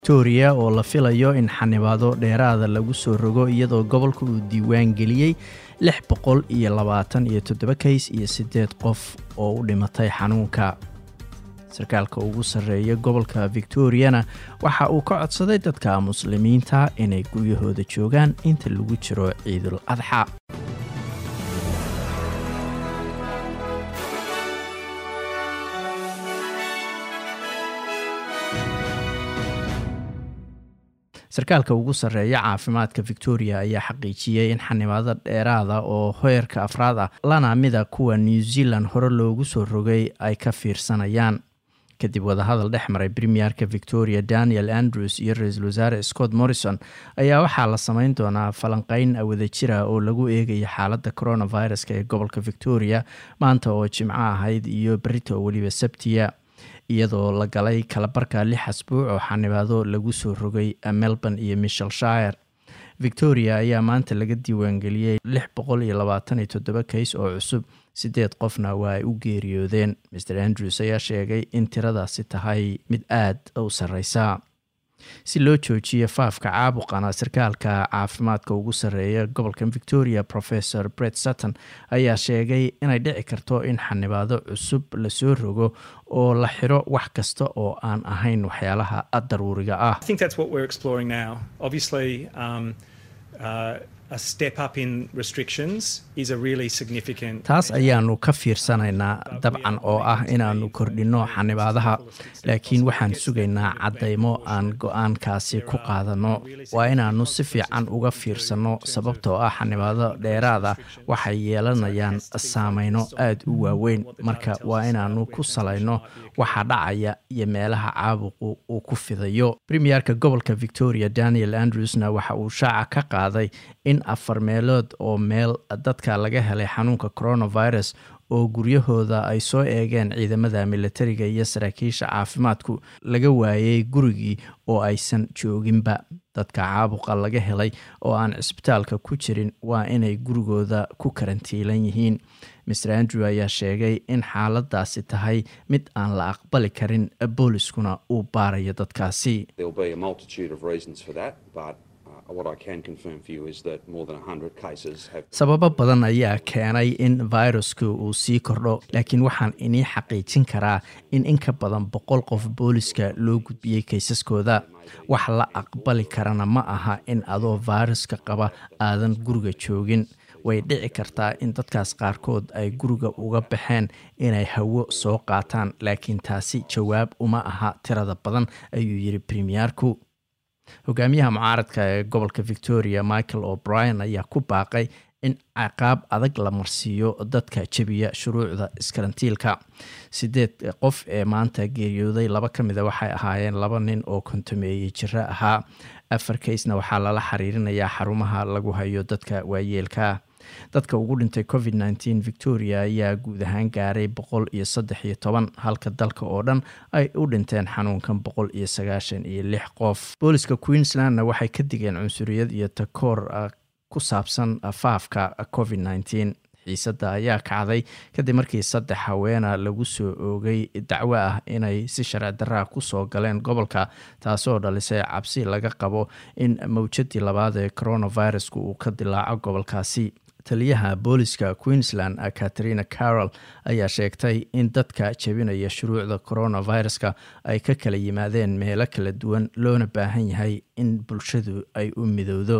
victoria oo la filayo in xanibaado dheeraada lagu soo rogo iyadoo gobolka uu diiwaan geliyey lix boqol iyo labaatan iyo toddoba kays iyo siddeed qof oo u dhimatay xanuunka sarkaalka ugu sarreeya gobolka victoriana waxa uu ka codsaday dadka muslimiinta inay guryahooda joogaan inta lagu jiro ciidul adxa sarkaalka ugu sarreeya caafimaadka victoria ayaa xaqiijiyey in xanibaado dheeraada oo heerka afraad ah lana mida kuwa new zealand hore loogu soo rogay ay ka fiirsanayaan kadib wadahadal dhex maray premierka victoria daniel andrews iyo ra-iisul wasaare scott morrison ayaa waxaa la sameyn doonaa falanqeyn wadajira oo lagu eegayo xaaladda coronaviruska ee gobolka victoria maanta oo jimco ahayd iyo berita oo weliba sabtiya iyadoo la galay kalabarka lix asbuuc oo xanibaado lagu soo rogay melbourne iyo michelshire victoria ayaa maanta laga diiwaangeliyey lix boqol iyo labaatan iyo toddoba kays oo cusub siddeed qofna waa ay u geeriyoodeen mer andrews ayaa sheegay in tiradaasi tahay mid aad u sarreysa si loo joojiyo faafka caabuqana sarkaalka caafimaadka ugu sarreeya gobolka victoria professor bret sutton ayaa sheegay inay dhici karto in xanibaado cusub lasoo rogo oo la xiro wax kasta oo aan ahayn waxyaalaha daruuriga ah taas ayaanu ka fiirsanaynaa dabcan oo ah inaannu kordhinno xanibaadaha laakiin waxaan sugaynaa caddaymo aan go-aankaasi ku qaadanno waa inaannu si fiican uga fiirsanno sababtoo ah xanibaado dheeraada waxay yeelanayaan saameyno aad u waaweyn marka waa inaannu ku salayno waxa dhacaya iyo meelaha caabuqu uu ku fidayo premierka gobolka victoria daniel andrewsna waxa uu shaaca ka qaaday in afar meelood oo meel dadka laga helay xanuunka coronavirus oo guryahooda ay soo eegeen ciidamada militariga iyo saraakiisha caafimaadku laga waayey gurigii oo aysan jooginba dadka caabuqa laga helay oo aan cisbitaalka ku jirin waa inay gurigooda ku karantiilan yihiin mer andrew ayaa sheegay in xaaladaasi tahay mid aan la aqbali karin booliskuna uu baarayo dadkaasi sababo badan ayaa keenay in viruska uu sii kordho laakiin waxaan inii xaqiijin karaa in in ka badan boqol qof booliska loo gudbiyey kaysaskooda wax la aqbali karana ma aha in adoo viruska qaba aadan guriga joogin way dhici kartaa in dadkaas qaarkood ay guriga uga baxeen inay hawo soo qaataan laakiin taasi jawaab uma aha tirada badan ayuu yiri premierku hogaamiyaha mucaaradka ee gobolka victoria michael o'brien ayaa ku baaqay in ciqaab adag la marsiiyo dadka jebiya shuruucda iskarantiilka sideed qof ee maanta geeriyooday laba ka mida waxay ahaayeen laba nin oo kontameeyey jiro ahaa afar kaysna waxaa lala xiriirinayaa xarumaha lagu hayo dadka waayeelka dadka ugu dhintay covid nteen victoria ayaa guud ahaan gaaray boqol iyo saddex iyo toban halka dalka oo dhan ay u dhinteen xanuunkan boqol iyo sagaashan iyo lix qof booliska queenslandna waxay ka digeen cunsuriyad iyo takoor ku saabsan faafka covid nteen xiisadda ayaa kacday kadib markii saddex haweena lagu soo oogay dacwo ah inay si sharci daraa kusoo galeen gobolka taasoo dhalisay cabsi laga qabo in mawjadii labaad ee coronavirusku uu ka dilaaco gobolkaasi taliyaha booliska queensland katarina carol ayaa sheegtay in dadka jebinaya shuruucda coronaviruska ay ka kala yimaadeen meelo kala duwan loona baahan yahay in bulshadu ay u midowdo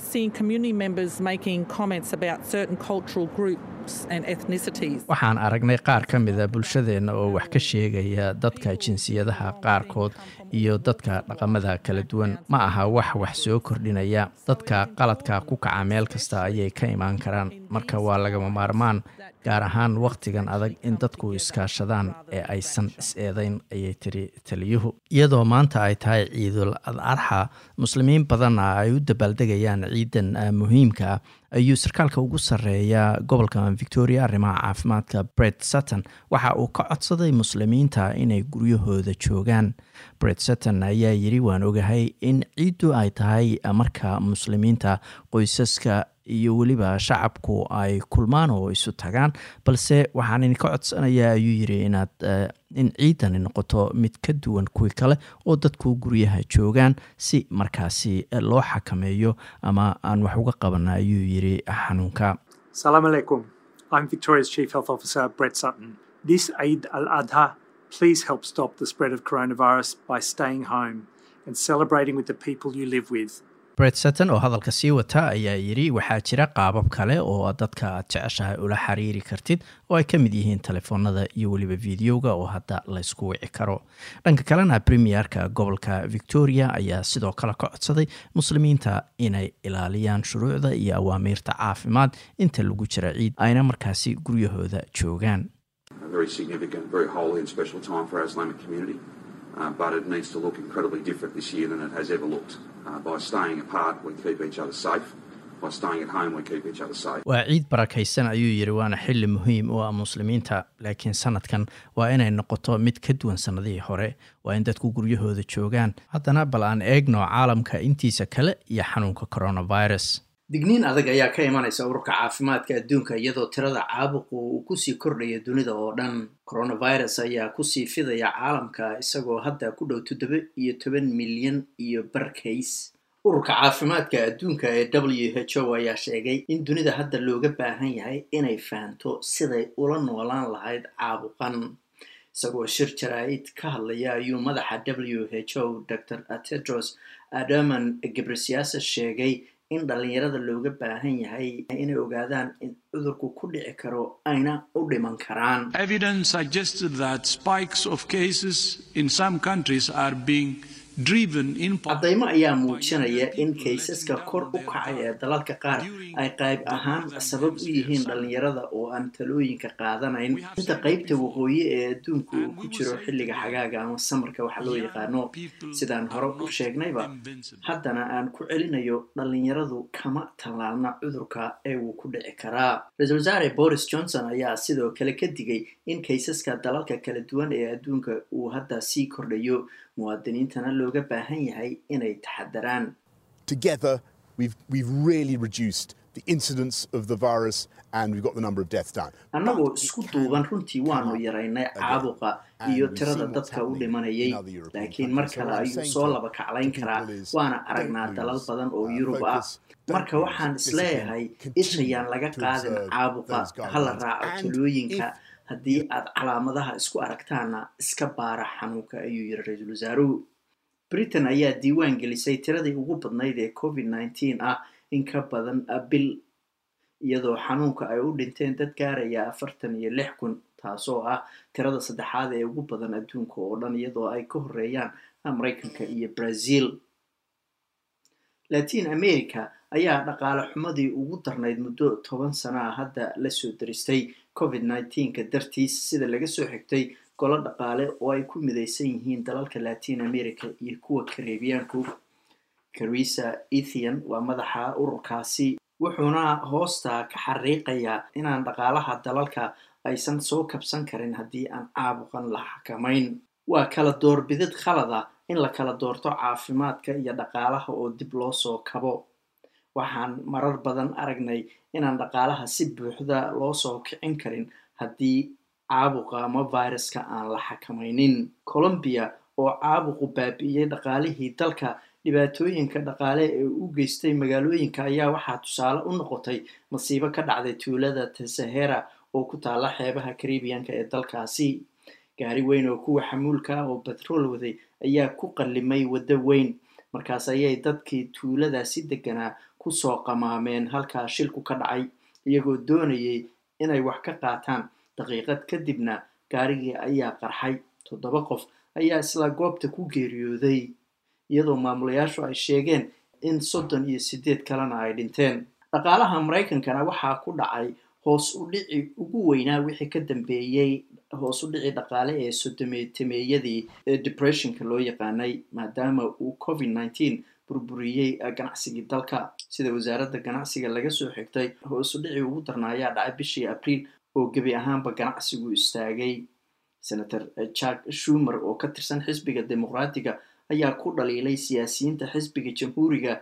waxaan aragnay qaar ka mida bulshadeenna oo wax ka sheegaya dadka jinsiyadaha qaarkood iyo dadka dhaqamada kala duwan ma aha wax wax soo kordhinaya dadka qaladka ku kaca meel kasta ayay ka imaan karaan marka waa lagama maarmaan gaar ahaan wakhtigan adag in dadku iskaashadaan ee aysan is-eedeyn ayay tiri taliyuhu iyadoo maanta ay tahay ciidul adarxa muslimiin badanna ay u dabaaldegayaan ciidan muhiimka ayuu sarkaalka ugu sarreeya gobolka victoria arrimaha caafimaadka bret sutton waxa uu ka codsaday muslimiinta inay guryahooda joogaan bret sutton ayaa yiri waan ogahay in ciiddu ay tahay marka muslimiinta qoysaska iyo weliba shacabku ay kulmaan oo isu tagaan balse waxaan idinka codsanayaa ayuu yiri inaad in ciidani noqoto mid ka duwan kuwii kale oo dadku guryaha joogaan si markaasi loo xakameeyo ama aan wax uga qabana ayuu yiri xanuunka Salam alaikum. I'm Victoria's Chief Health Officer, Brett Sutton. This Eid al Adha, please help stop the spread of coronavirus by staying home and celebrating with the people you live with. bret sutton oo hadalka sii wata ayaa yidhi waxaa jira qaabab kale oo dadka aad jeceshahay ula xiriiri kartid oo ay ka mid yihiin telefoonada iyo weliba videoga oo hadda laysku wici karo dhanka kalena premierka gobolka victoria ayaa sidoo kale ka codsaday muslimiinta inay ilaaliyaan shuruucda iyo awaamiirta caafimaad inta lagu jira ciid ayna markaasi guryahooda joogaan Uh, but it needs to look incredibly different this year than it has ever looked. Uh, by staying apart, we keep each other safe. By staying at home, we keep each other safe. waa ciid barakaysan ayuu yidhi waana xili muhiim u ah muslimiinta laakiin sanadkan waa inay noqoto mid ka duwan sannadihii hore waa in dadku guryahooda joogaan haddana bal aan eegno caalamka intiisa kale iyo xanuunka coronavirus digniin adag ayaa ka imanaysa ururka caafimaadka adduunka iyadoo tirada caabuqu uu kusii kordhaya dunida oo dhan coronavirus ayaa kusii fidaya caalamka isagoo hadda ku dhow toddoba iyo toban milyan iyo barkays ururka caafimaadka adduunka ee w h o ayaa sheegay in dunida hadda looga baahan yahay inay fahanto siday ula noolaan lahayd caabuqan isagoo shir jaraa'id ka hadlaya ayuu madaxa w h o dr tedros adaman gebresiasa sheegay in dhalinyarada looga baahan yahay inay ogaadaan in cudurku ku dhici karo ayna u dhiman karaan Evidence suggested that spikes of cases in some countries are being driven in part caddaymo ayaa muujinaya in kaysaska kor u kacay ee dalalka qaar ay qayb ahaan sabab u yihiin dhalinyarada oo aan talooyinka qaadanayn inta qaybta waqooyi ee adduunku uu ku jiro xilliga xagaaga ama samarka waxa loo yaqaano sidaan hore u sheegnayba haddana aan ku celinayo dhalinyaradu kama tallaalna cudurka ee wuu ku dhici karaa ra-iisul wasaare boris johnson ayaa sidoo kale ka digay in kaysaska dalalka kala duwan ee adduunka uu hadda sii kordhayo muwaadiniintana looga baahan yahay inay taxadaraan Together, we've, we've really reduced the incidence of the virus and we've got the number of deaths down. annagoo isku duuban runtii waanu yaraynay caabuqa iyo tirada dadka u dhimanayay laakiin mar kale ayuu soo laba kaclayn karaa waana aragnaa dalal badan oo yurub ah marka waxaan isleeyahay ishayaan laga qaadin caabuqa hala raaco talooyinka haddii aad calaamadaha isku aragtaana iska baara xanuunka ayuu yiri ra-iisul wasaaruhu britain ayaa diiwaan gelisay tiradii ugu badnayd ee covid nneteen ah in ka badan bil iyadoo xanuunka ay u dhinteen dad gaaraya afartan iyo lix kun taasoo ah tirada saddexaad ee ugu badan adduunka oo dhan iyadoo ay ka horeeyaan maraykanka iyo brazil latin america ayaa dhaqaale xumadii ugu darnayd muddo toban sano ah hadda lasoo daristay covid nneteenka dartiis sida laga soo xigtay golo dhaqaale oo ay ku midaysan yihiin dalalka latin america iyo kuwa kareebiyaanku carisa ethian waa madaxa ururkaasi wuxuuna hoosta ka xariiqayaa inaan dhaqaalaha dalalka aysan soo kabsan karin haddii aan caabuqan la xakamayn waa kala doorbidid khalada in la kala doorto caafimaadka iyo dhaqaalaha oo dib loo soo kabo waxaan marar badan aragnay inaan dhaqaalaha si buuxda loo soo kicin karin haddii caabuqa ama viruska aan la xakamaynin colombia oo caabuqu baabi'iyey dhaqaalihii dalka dhibaatooyinka dhaqaale ee u geystay magaalooyinka ayaa waxaa tusaale u noqotay masiibo ka dhacday tuulada tasahera oo ku taala xeebaha karibiyanka ee dalkaasi gaari weyn oo kuwa xamuulka ah oo batrool waday ayaa ku qallimay waddo weyn markaas ayay dadkii tuuladaasi deganaa kusoo qamaameen halkaa shilku ka dhacay iyagoo doonayay inay wax ka qaataan daqiiqad kadibna gaarigii ayaa qarxay toddoba qof ayaa isla goobta ku geeriyooday iyadoo maamulayaashu ay sheegeen in soddon iyo siddeed kalena ay dhinteen dhaqaalaha maraykankana waxaa ku dhacay hoos u dhici ugu weynaa wixii ka dambeeyey hoos u dhici dhaqaale ee sodomeetameeyadii ee depressionka loo yaqaanay maadaama uu covid nneteen burburiyey ganacsigii dalka sida wasaaradda ganacsiga laga soo xigtay hoos u dhici ugu darna ayaa dhacay bishii abriil oo gebi ahaanba ganacsigu istaagay senator jack shumer oo ka tirsan xisbiga dimuqraatiga ayaa ku dhaliilay siyaasiyiinta xisbiga jamhuuriga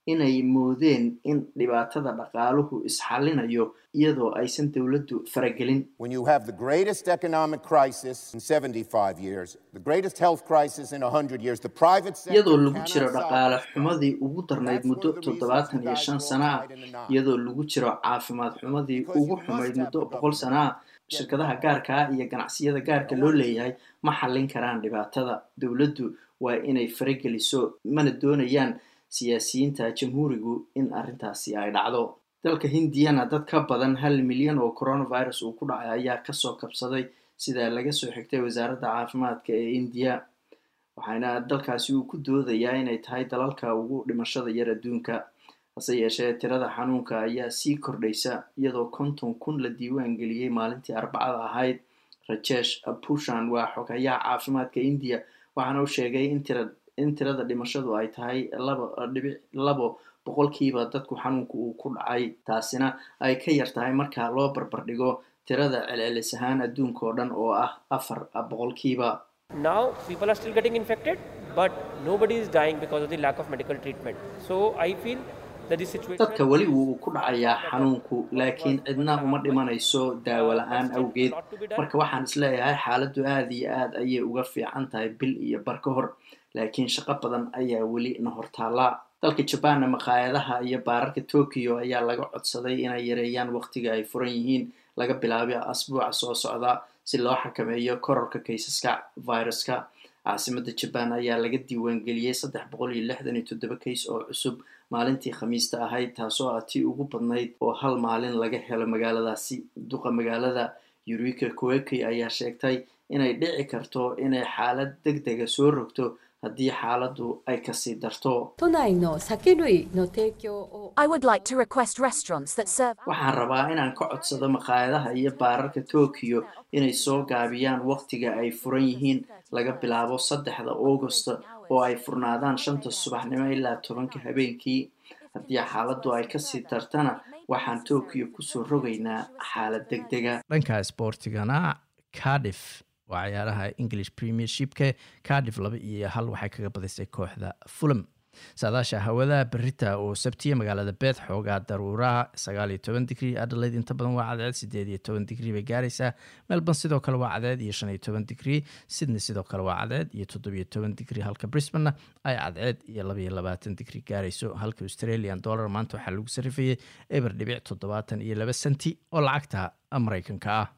inay moodeen in dhibaatada dhaqaaluhu isxallinayo iyadoo aysan dowladdu faragelin When you have the greatest economic crisis in 75 years, the greatest health crisis in 100 years, the private sector iyadoo lagu cannot jiro solve dhaqaale this. xumadii ugu darnayd That's muddo one of the reasons toddobaatan you iyo guys shan will sana ah divide in the nine. iyadoo lagu jiro caafimaad xumadii Because ugu you xumayd must have muddo the boqol government sana ah shirkadaha gaarka ah iyo ganacsiyada gaarka loo leeyahay ma xallin karaan dhibaatada dowladdu waa inay farageliso mana doonayaan siyaasiyiinta jamhuurigu in arrintaasi ay dhacdo dalka hindiyana dad ka badan hal milyan oo coronavirus uu ku dhacay ayaa kasoo kabsaday sida laga soo xigtay wasaaradda caafimaadka ee indiya waxaana dalkaasi uu ku doodayaa inay tahay dalalka ugu dhimashada yar adduunka hase yeeshee tirada xanuunka ayaa sii kordhaysa iyadoo konton kun la diiwaan geliyey maalintii arbacada ahayd rajesh pushan waa xogayaha caafimaadka indiya waxaana uu sheegay in tira in tirada dhimashadu ay tahay laba dhibic labo boqolkiiba dadku xanuunka uu ku dhacay taasina ay ka yar tahay marka loo barbardhigo tirada celcelis ahaan adduunka oo dhan oo ah afar boqolkiiba Now people are still getting infected, but nobody is dying because of the lack of medical treatment. So I feel that this situation. dadka weli wuu ku dhacayaa xanuunku laakiin cidna uma dhimanayso daawo la-aan awgeed marka waxaan isleeyahay xaaladdu aada iyo aad ayay uga fiican tahay bil iyo bar ka hor laakiin shaqo badan ayaa weli na hortaallaa dalka jabaanna maqaayadaha iyo baararka tokyo ayaa laga codsaday inay yareeyaan waqtiga ay furan yihiin laga bilaabo asbuuca soo socda si loo xakameeyo kororka kaysaska viruska caasimada jabaan ayaa laga diiwaangeliyey saddex boqol iyo lixdan iyo toddoba kays oo cusub maalintii khamiista ahayd taasoo ah tii ugu badnayd oo hal maalin laga helo magaaladaasi duqa magaalada yurika koeki ayaa sheegtay inay dhici karto inay xaalad deg dega soo rogto haddii xaaladdu ay kasii darto 都内の酒類の提供を I would like to request restaurants that serve waxaan rabaa inaan ka codsado maqaayadaha iyo baararka tokyo inay soo gaabiyaan waqtiga ay furan yihiin laga bilaabo saddexda augusta oo ay furnaadaan shanta subaxnimo ilaa tobanka habeenkii haddii xaaladdu ay kasii dartana waxaan tokyo kusoo rogaynaa xaalad deg dega dhanka sportigana cardiff waa ciyaaraha english premiershipka cardiff laba iyo hal waxay kaga badisay kooxda fulham saadaasha hawada berita oo sabtiya magaalada beeth xoogaa daruuraha sagaal iyo toban digrii adelaide inta badan waa cadceed sideed iyo toban digrii bay gaaraysaa melbourne sidoo kale waa cadceed iyo shan iyo toban digrii sydney sidoo kale waa cadceed iyo toddobiyo toban digrii halka brisbanena ay cadceed iyo labaiyo labaatan digrii gaarayso halka australian dollar maanta waxaa lagu sarifayay eber dhibic toddobaatan iyo laba senti oo lacagta maraykanka ah